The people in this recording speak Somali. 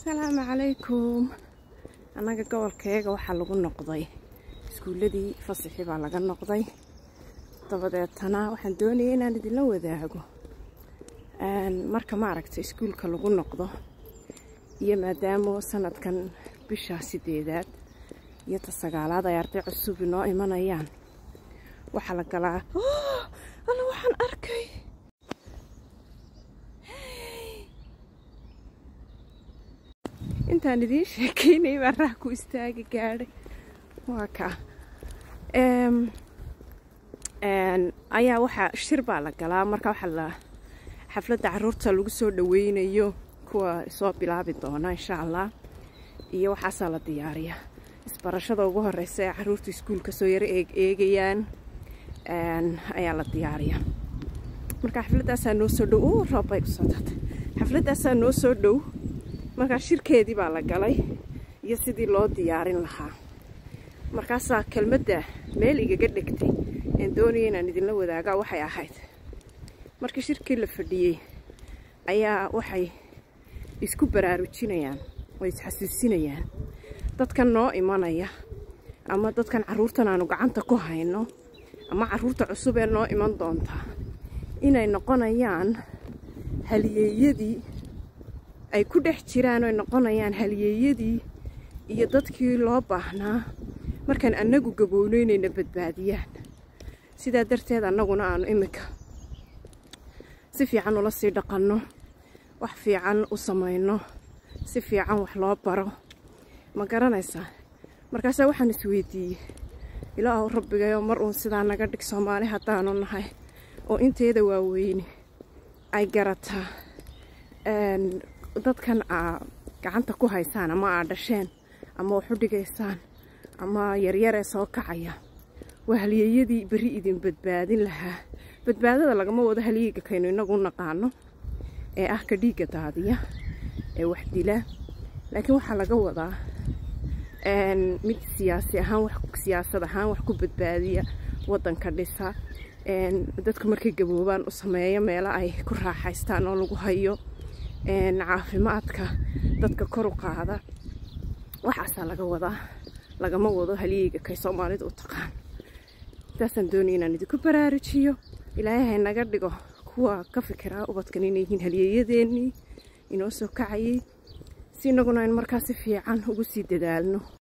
asalaamu calaykum annaga gobolkeega waxaa lagu noqday iskuulladii fasaxi baa laga noqday dabadeetana waxaan doonayay inaan idinla wadaago marka maaragta iskuulka lagu noqdo iyo maadaama sanadkan bisha sideedaad iyo ta sagaalaad ay arday cusub inoo imanayaan waxaa la galaa alla waxaan arkay intaan idiin sheekeynay baa raah ku istaagi gaadhay waa kaa ayaa waxaa shir baa la galaa marka waxaa la xafladda caruurta lagu soo dhaweynayo kuwa soo bilaabi doona insha allah iyo waxaasaa la diyaariya isbarashada ugu horeysa ee caruurta iskuulka soo yaro eegayaan ayaa la diyaariya marka xafladaasaa noo soo dhow o roobbay kusoo dartay xafladaasaa noo soo dhow markaa shirkeedii baa la galay iyo sidii loo diyaarin lahaa markaasaa kelmadda meel igaga dhegtay een doonaya inaan idinla wadaagaa waxay ahayd markii shirkii la fadhiyey ayaa waxay isku baraarujinayaan oo isxasuusinayaan dadkan noo imanaya ama dadkan carruurtan aanu gacanta ku hayno ama carruurta cusub ee noo iman doontaa inay noqonayaan haliyeeyadii ay ku dhex jiraan oy noqonayaan haliyeeyadii iyo dadkii loo baahnaa markaan annagu gabowno inayna badbaadiyaan sidaa darteed annaguna aanu iminka si fiican ula sii dhaqanno wax fiican u samayno si fiican wax loo baro ma garanaysaa markaasaa waxaan isweydiiyey ilaahu rabbigayoo mar uun sidaa naga dhig soomaali haddaanu nahay oo inteeda waaweyne ay garataa dadkan aa gacanta ku haysaan ama aa dhasheen ama wax u dhigaysaan ama yaryaree soo kacaya waa halyeeyadii berri idin badbaadin lahaa badbaadada lagama wado halyeega kaynu inagu naqaano ee ah ka dhiigga daadiya ee wax dila laakiin waxaa laga wadaa mid siyaasi ahaan wax siyaasad ahaan wax ku badbaadiya waddanka dhisa dadku markay gaboobaan u sameeyo meelo ay ku raaxaystaan oo lagu hayo caafimaadka dadka kor u qaada waxaasaa laga wadaa lagama wado halyeyga kay soomaalida u taqaan intaasaan doonaya inaan idinku baraarujiyo ilaahay hay naga dhigo kuwa ka fikiraa ubadkan inay yihiin halyeeyadeennii inoo soo kacayay si inaguna aynu markaa si fiican ugu sii dadaalno